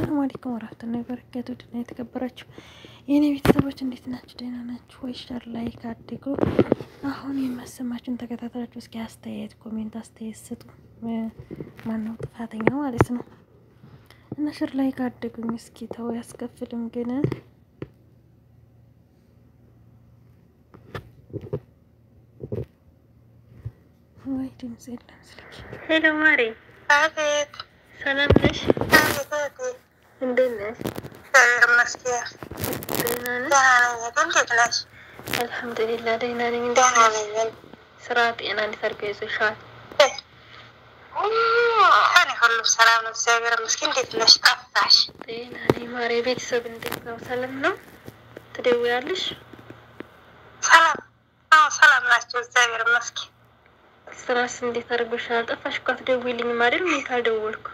አሰላሙ አለይኩም ወራህመቱላሂ ወበረካቱ ድና የተከበራችሁ የእኔ ቤተሰቦች እንዴት ናችሁ? ደህና ናችሁ ወይ? ሸር ላይክ አድርጉ። አሁን የማሰማችሁን ተከታተላችሁ እስኪ አስተያየት ኮሜንት አስተያየት ስጡ። ማነው ጥፋተኛ ማለት ነው? እና ሸር ላይክ አድርጉኝ እስኪ ተው ያስከፍልም ግን ወይ ድምጽ የለም ስልክ ሄሎ ማሬ፣ አቤት ሰላም ነሽ? አቤት እህቴ፣ እንዴት ነሽ? እግዚአብሔር ይመስገን ደህና ነሽ? ደህና ነኝ። እንዴት ነሽ? አልሐምዱሊላህ ደህና ነኝ። እንዴት ደህና ነሽ? ነኝ። ስራ፣ ጤና እንዴት አድርገው ይዞሻል? እኔ ሁሉም ሰላም ነው፣ እግዚአብሔር ይመስገን። እንዴት ነሽ? ጠፋሽ። ጤና ነኝ ማሬ። ቤተሰብ እንዴት ነው? ሰላም ነው? ትደውያለሽ? ሰላም አዎ፣ ሰላም ናቸው፣ እግዚአብሔር ይመስገን። ስራስ እንዴት አድርጎሻል? ጠፋሽ እኮ አትደውይልኝም አይደል? እኔ ካልደወልኩ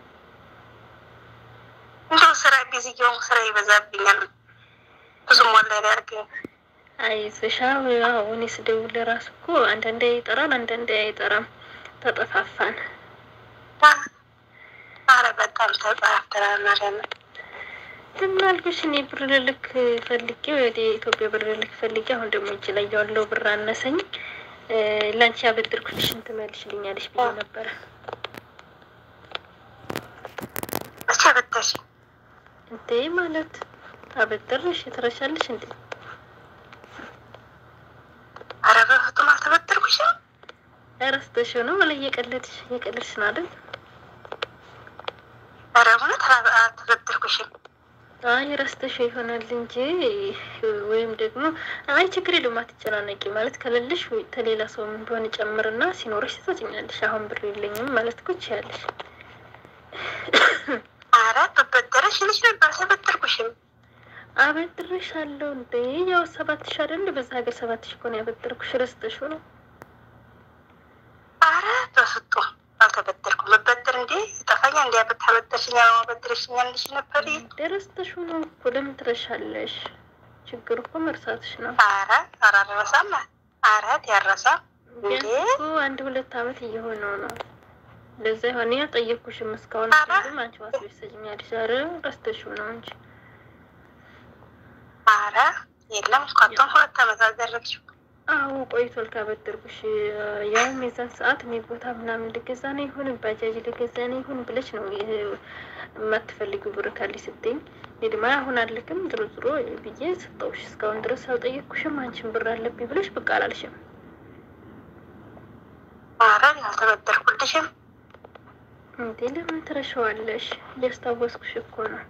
እንደው ስራ ቢዚ እየሆንኩ ስራ ይበዛብኛል። ብዙም ወላሂ አያርገኝ። አይዞሽ። አዎ እኔ ስደውል ራሱ እኮ አንዳንዴ ይጠራል፣ አንዳንዴ አይጠራም። ተጠፋፋን። አረ በጣም ተጠራፍተናል ማለት ነው። ዝም አልኩሽ። እኔ ብር ልልክ ፈልጌ ወደ ኢትዮጵያ ብር ልልክ ፈልጌ አሁን ደግሞ እጅ ላይ ያለው ብር አነሰኝ። ላንቺ ያበድርኩልሽን ትመልሽልኛለሽ ብዬ ነበረ። መቼ በተሽ እንዴ ማለት አበደርሽ ትረሻለሽ እንዴ? አረ በፍጡም አልተበደርኩሽም። ረስተሽው ነው ወላ እየቀለድሽ እየቀለድሽ ነው አይደል? አረ እውነት አልተበደርኩሽም። አይ ረስተሽው ይሆናል እንጂ ወይም ደግሞ አይ ችግር የለውም አትጨናነቂ። ማለት ከሌለሽ ወይ ከሌላ ሰው ቢሆን ጨምርና ሲኖርሽ ትሰጭኛለሽ። አሁን ብር የለኝም ማለት እኮ ትችያለሽ። አረ በበደረሽ ልጅ ነበር አልተበደርኩሽም። አበድርሻለሁ እንዴ ያው ሰባት ሺ አይደል? በዛ ሀገር ሰባት ሺ እኮ ነው ያበደርኩሽ። ረስተሽው ነው አረ በፍጡም አልተበደርኩም። መበደር እንዴ ጠፋኛ እንዲ ብታበደርሽኛ በበደርሽኛ ልሽ ነበር። ረስተሽው ነው እኮ ለምን ትረሻለሽ? ችግሩ እኮ መርሳትሽ ነው። አረ አረ አልረሳም። አረት ያረሳም እንዴ ቢያንስ እኮ አንድ ሁለት አመት እየሆነው ነው። ለዛ የሆነ ያልጠየኩሽም እስካሁን አረ። ግን አንቺ ዋስ ሰጅኛለሽ። ኧረ ረስተሽው ነው እንጂ አረ የለም እንኳን ሁለት አመት አልደረግሽው። አዎ ቆይቷል ካበደርኩሽ። ያውም የዛን ሰዓት እኔ ቦታ ምናምን ልገዛ ነው ይሁን ባጃጅ ልገዛ ነው ይሁን ብለሽ ነው ይሄ የማትፈልጊው ብር ካለሽ ስትይኝ፣ እኔ ደግሞ አሁን አልክም ዝሮ ዝሮ ብዬ ሰጠሁሽ። እስካሁን ድረስ አልጠየቅኩሽም። አንቺን ብር አለብኝ ብለሽ ብቅ አላልሽም። አረ አልተበደርኩልሽም። እንዴ ለምን ትረሻዋለሽ? እያስታወስኩሽ እኮ ነው።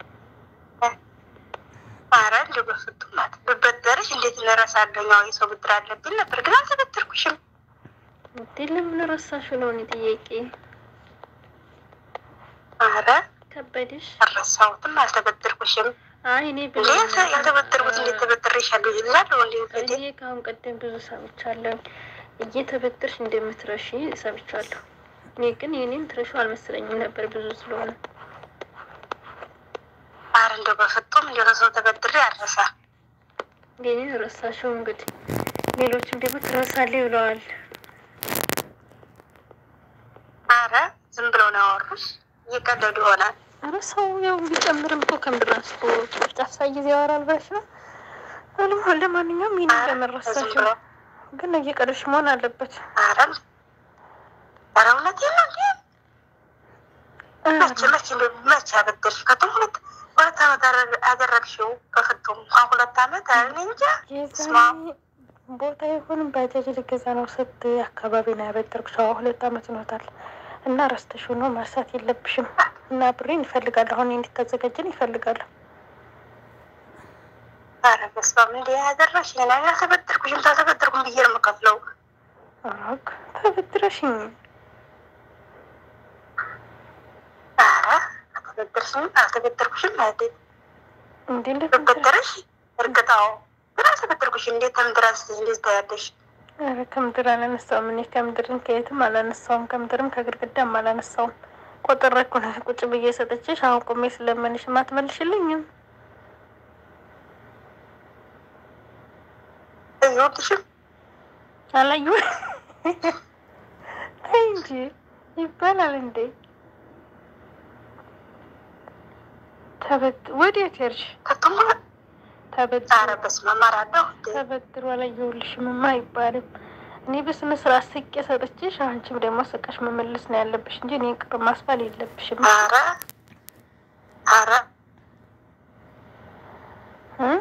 አረ እንዲ በፍጡም ናት ብበደርሽ እንዴት እንረሳለሁ? ያው የሰው ብድር አለብኝ ነበር ግን አልተበደርኩሽም። እንዴ ለምን ረሳሽው ነው እኔ ጥያቄ። አረ ከበድሽ? አልረሳሁትም፣ አልተበደርኩሽም። አይ እኔ እንዴ ያልተበደርኩት እንዴት ተበድሬሻለሁ ይላሉ እንዴ እንዴ እኔ ከአሁን ቀደም ብዙ ሰምቻለሁ። እየተበደርሽ እንደምትረሺ ሰምቻለሁ። እኔ ግን የኔን ትረሹ አልመሰለኝም ነበር ብዙ ስለሆነ። አረ እንደው በፍጡም እንደ ሰው ተበድሬ አልረሳ። የኔን ረሳሽው እንግዲህ ሌሎችም ደግሞ ትረሳለህ ብለዋል። አረ ዝም ብለው ነው ያወሩሽ፣ እየቀለዱ ይሆናል። ኧረ ሰው ያው ቢጨምርም እኮ ከምድር አንስቶ ጫፍጫፍ ሳይ ጊዜ ያወራል ብለሽ ነው። አለም ለማንኛውም ይህን አረ ዝም ለመረሳሽው ብለው ግን እየቀለድሽ መሆን አለበት። አረ አረ እውነቴን ነው እንዴ መቼ መቼ እንደው መቼ አበደርሽ? ከቶም ሁለት ሁለት አመት አደረ- አደረግሽው በፍጡም እንኳን ሁለት አመት አረ እኔ እንጃ ስማ የዛኔ ቦታ ይሁን ባጃጅ ልገዛ ነው ስት አካባቢ ነው ያበደርኩሽ። አዎ ሁለት አመት ሆኖታል እና ረስተሽው ነው መርሳት የለብሽም። እና ብሬን ይፈልጋለሁ አሁን እንድታዘጋጅን ይፈልጋለሁ። አረ በስመ አብ እንዴ ያደረግሽ እኔ አልተበደርኩሽም። ታልተበደርኩም ብዬ ነው የምከፍለው። አክ ተበድረሽኝ አረ አልተበደርሽም አልተበደርኩሽም ማለት እንዴ እንዴት በበደረሽ እርግጣው ግን አልተበደርኩሽም። እንዴት ተምድረስ እንዴት ታያለሽ? ኧረ ከምድር አላነሳውም። እኔ ከምድርን ከየትም አላነሳውም። ከምድርም ከግድግዳም አላነሳውም። ቆጥሬ እኮ ነው ቁጭ ብዬ ሰጥቼሽ። አሁን ቁሜ ስለመንሽ አትመልሽልኝም። ይኸውልሽም አላዩ ተይ እንጂ ይባላል እንዴ? ተበት ወዴት ሄድሽ? ከቶም ተበድሮ ኧረ በስመ አብ አራዳሁ እንዴ ተበድሮ አላየሁልሽም አይባልም። እኔ በስነ ስርዓት ስቄ ሰጥቼሽ፣ አንቺም ደግሞ ስቀሽ መመለስ ነው ያለብሽ እንጂ እኔ ቅር ማስባል የለብሽም። ኧረ ኧረ እ?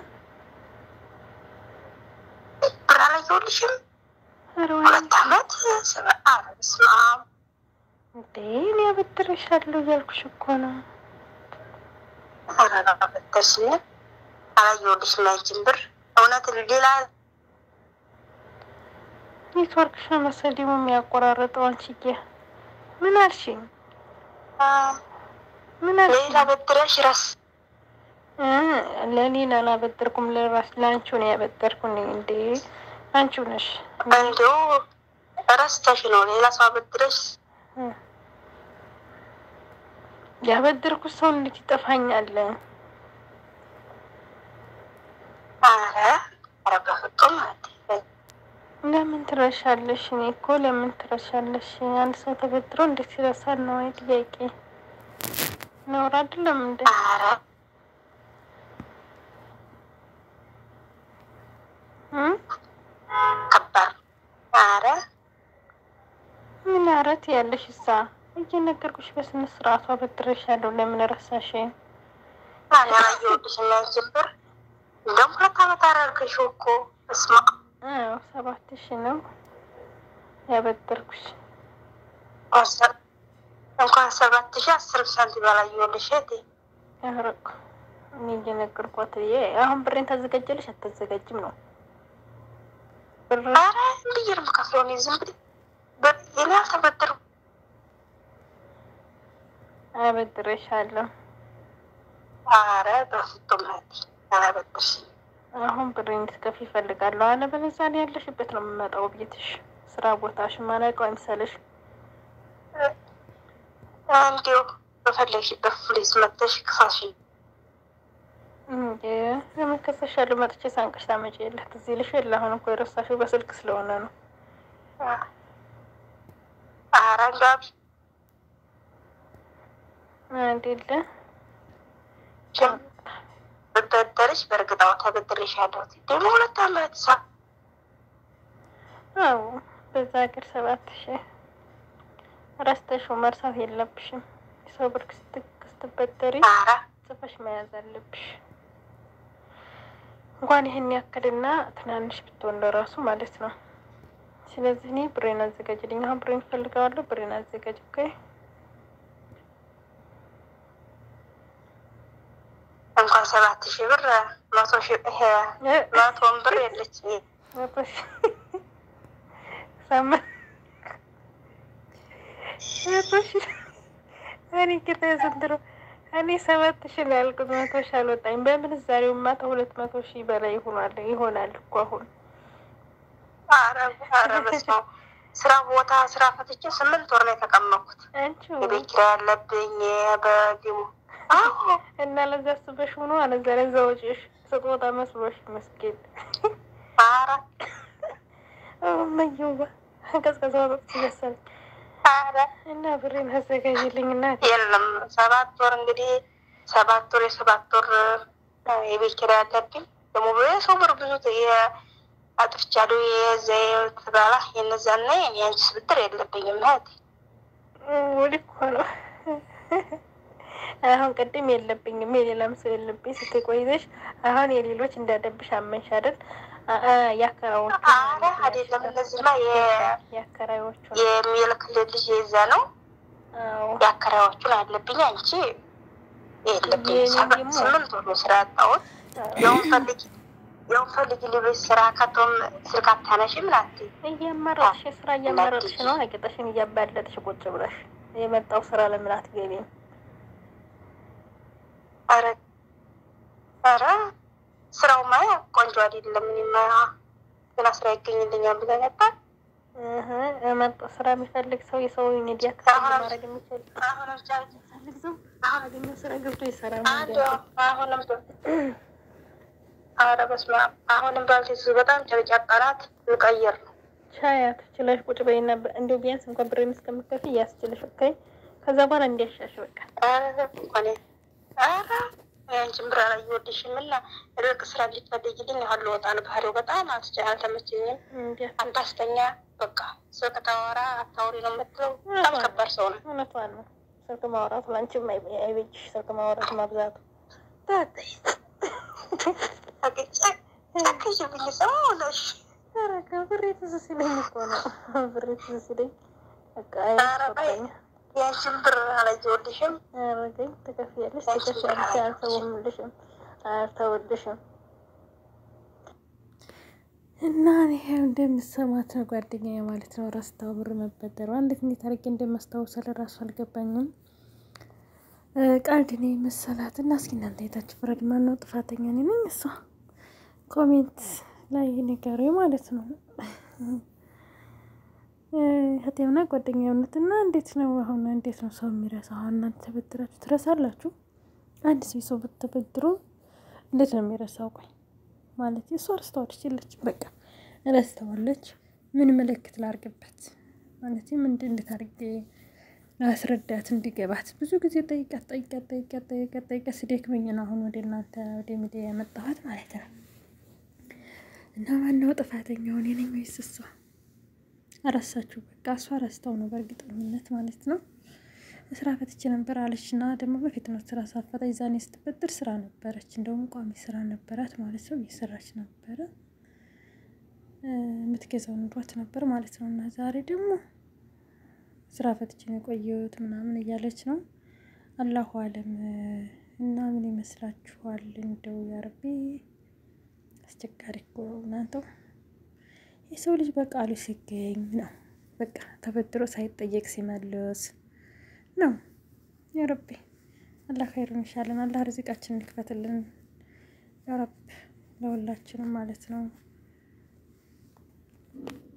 ብር አላየሁልሽም ኧረ ወይ ሁለት ዓመት ስበ ኧረ በስመ አብ እንዴ እኔ አበድሬሻለሁ እያልኩሽ እኮ ነው። ኧረ በበደርሽኝ አላየሁልሽም ያንቺን ብር እውነት ሌላ ኔትወርክሽ ነው መሰለኝ ደግሞ የሚያቆራረጠው። አንቺዬ ምን አልሽኝ? ምን አልሽኝ? ሌላ በድረሽ ረስ እ ለሌላ አላበደርኩም፣ ለራስ ለአንቺው ነው ያበደርኩኝ። እንዴ አንቺው ነሽ እንዲሁ ረስተሽ ነው ሌላ ሰው አበድረሽ እ ያበደርኩት ሰው እንዴት ይጠፋኛል? ኧረ ኧረ በፍጹም ለምን ትረሻለሽ? እኔ እኮ ለምን ትረሻለሽ? አንድ ሰው ተበድሮ እንዴት ይረሳል ነው ወይ ጥያቄ? ነውር አይደለም እንዴ? ኧረ እ ከባድ ኧረ ምን አረት ያለሽ እሳ እየነገርኩሽ በስነ ስርዓቱ አበድሬሻለሁ። ለምን ረሳሽ? እኔ አላየሁልሽም ያንቺን ብር እንደውም ሁለት ዓመት አደረግሽው እኮ እስማ አዎ ሰባት ሺ ነው ያበደርኩሽ። እንኳን ሰባት ሺህ አስር ሳንቲም አላየሁልሽ እህቴ ያረኩ እኔ እየነገርኳት ብዬ አሁን ብሬን ታዘጋጀለሽ አታዘጋጅም ነው ብር ኧረ ብዬ ነው የምከፍለው እኔ ዝም ብዬ ብር እኔ አልተበደርኩም አበድሬሻለሁ። ኧረ በፍጹም እህቴ አላበደርሽም አሁን ብሬን እንድትከፊ ይፈልጋለሁ። አለበለዚያ እኔ ያለሽበት ነው የምመጣው ቤትሽ፣ ስራ ቦታሽ ማላውቀው አይምሰልሽ። እንዲሁ በፈለግሽበት ፕሊዝ መጥተሽ ክሳሽን እንዴ ለምን ከሰሻለሁ? መጥቼ ሳንቀሽ ታመጪ የለ ትዝ ይልሽ የለ? አሁን እኮ የረሳሽው በስልክ ስለሆነ ነው። ኧረ ጋቢ አይደለ ብበደርሽ በእርግጣው ተበድሬሻለሁ ደግሞ ሁለት ዓመት ሳ አዎ በዛ ሀገር ሰባት ሺህ ረስተሽው መርሳት የለብሽም። የሰው ብር ስትክ- ስትበደሪ ኧረ ጽፈሽ መያዝ አለብሽ። እንኳን ይህን ያክልና ትናንሽ ብትሆን ለራሱ ማለት ነው። ስለዚህ እኔ ብሬን አዘጋጅልኝ። አሁን ብሬን እፈልገዋለሁ። ብሬን አዘጋጅ። ኦኬ እንኳን ሰባት ሺህ ብር መቶ ሺህ ይሄ መቶን ብር የለች መቶ ሺህ ሰማ መቶ ሺህ እኔ ጌታ ዘንድሮ እኔ ሰባት ሺህ ነው ያልኩት። መቶ ሺህ አልወጣኝ። በምንዛሬውማ ከሁለት መቶ ሺህ በላይ ይሆናል ይሆናል እኮ አሁን ኧረ ኧረ በስመ አብ ስራ ቦታ ስራ ፈትቼ ስምንት ወር ነው የተቀመጥኩት። አንቺ የቤት ኪራይ ያለብኝ በጊሙ እና ለዛ አስበሽ ሆኖ አለዛ ለዛ ወጪሽ ስጦታ መስሎሽ መስጊድ ኧረ መየዋ ቀዝቀዛ ወቅት ይመሰል ኧረ እና ብሬን አዘጋጅልኝ እና የለም ሰባት ወር እንግዲህ ሰባት ወር የሰባት ወር የቤት ኪራይ ያለብኝ ደግሞ የሰው ብር ብዙ አጥፍቻለሁ። የዘ ትባላ የነዛና የአንቺስ ብድር የለብኝም እህቴ። ወዲ እኮ ነው አሁን ቅድም የለብኝም የሌላም ሰው የለብኝ ስትይ ቆይተሽ አሁን የሌሎች እንዳደብሽ አመንሽ አይደል? የአከራዎቹ ኧረ አይደለም እነዚህማ የአከራዮቹ የሚልክልህ ልጅ የዛ ነው አዎ የአከራዮቹን አለብኝ። አንቺ የለብኝ የኔ ሰባት ደግሞ- ስምንት ወር ነው ስራ ያጣሁት። ያውን ፈልጊ ያውን ፈልጊ ልቤት ስራ ከቶም ስልክ አታነሺም ናት እያመረጥሽ ስራ እያመረጥሽ ነው። አቂጠሽን እያባለጥሽ ቁጭ ብለሽ የመጣው ስራ ለምን አትገቢም? ኧረ ኧረ ስራውማ ቆንጆ አይደለም። እኔማ ገና ስራ ይገኝልኛል ብለህ ነበር። እህ መጣ ስራ የሚፈልግ ሰው የሰው ሚዲያ አሁን- ማድረግ የሚችል አሁንም የሚፈልግ ሰው አገኘ ስራ ገብቶ ይሰራ አንድ አሁንም ኧረ በስመ አብ አሁንም ባልቴት በጣም ጨርጫቃ ናት። ልቀይር ነው ቻያት ችለሽ ቁጭ በይና እንዲሁ ቢያንስ እንኳን ብሬን እስከምትከፍይ እያስችልሽ ኦኬ። ከዛ በኋላ እንዲያሻሽ በቃ ኧረ እንኳን ኧረ ያንቺን ብር አላየሁልሽም እና ርቅ ስራ እንዲፈልግልኝ ያህል ልወጣ ነው። ባህሪው በጣም አልተቻ አልተመቸኝም። አታስተኛ በቃ ስልክ ታወራ አታውሪ ነው የምትለው። በጣም ከባድ ሰው ነው። እውነቷን ነው። ስልክ ማውራቱ ለአንቺም አይበጅሽ። ስልክ ማውራት ማብዛቱ ጨክሽ ብኝ ሰሞለሽ ረጋ ብሬ ትዝ ሲለኝ እኮ ነው። ብሬ ትዝ ሲለኝ በቃ ያንቺን ብር አላየሁልሽም። ረገኝ ትከፍያለሽ፣ ትከፍያለሽ፣ አልተውልሽም፣ አልተውልሽም እና ይሄው እንደምሰማት ነው ጓደኛዬ ማለት ነው። ረስታው ብር መበደሯ እንዴት እንዴት አድርጌ እንደማስታውሰው ለራሱ አልገባኝም። ቀልድ ነው መሰላት እና እስኪ እናንተ የታች ፍረድ። ማን ነው ጥፋተኛ? እኔ ነኝ እሷ? ኮሜንት ላይ ንገሩ ማለት ነው። ህቴምና ጓደኛ እውነት እና እንዴት ነው አሁን እንዴት ነው ሰው የሚረሳው? አሁን እናንተ ተበድራችሁ ትረሳላችሁ? አንድ ሰው ሰው ብትበድሩ እንዴት ነው የሚረሳው? ቆይ ማለት እሷ ረስተዋለች የለች በቃ ረስተዋለች። ምን ምልክት ላርግበት ማለት ምንድን እንዴት አድርጌ አስረዳት እንዲገባት ብዙ ጊዜ ጠይቃት ጠይቃት ጠይቃት ጠይቃት ጠይቃት ሲደክመኝ ነው አሁን ወደ እናንተ ወደ ሚዲያ ያመጣኋት ማለት ነው። እና ማነው ጥፋተኛው? እኔ ነኝ ወይስ እሷ? አረሳችሁ በቃ እሷ ረስተው ነው በእርግጠኝነት ማለት ነው። ስራ ፈትቼ ነበር አለች እና ደግሞ በፊት ነው ስራ ሳፈታ ይዛኔ ስትበድር ስራ ነበረች፣ እንደውም ቋሚ ስራ ነበራት ማለት ነው። እየሰራች ነበረ የምትገዛው ኑሯት ነበር ማለት ነው። እና ዛሬ ደግሞ ስራ ፈትቼ ነው የቆየሁት ምናምን እያለች ነው። አላሁ አለም እና ምን ይመስላችኋል? እንደው ያረቤ አስቸጋሪ እኮ እናንተው የሰው ልጅ በቃሉ ሲገኝ ነው በቃ ተበድሮ ሳይጠየቅ ሲመልስ ነው። ያረቢ አላህ ኸይሩን ይሻለን። አላህ ርዚቃችንን ይክፈትልን ያረብ ለሁላችንም ማለት ነው።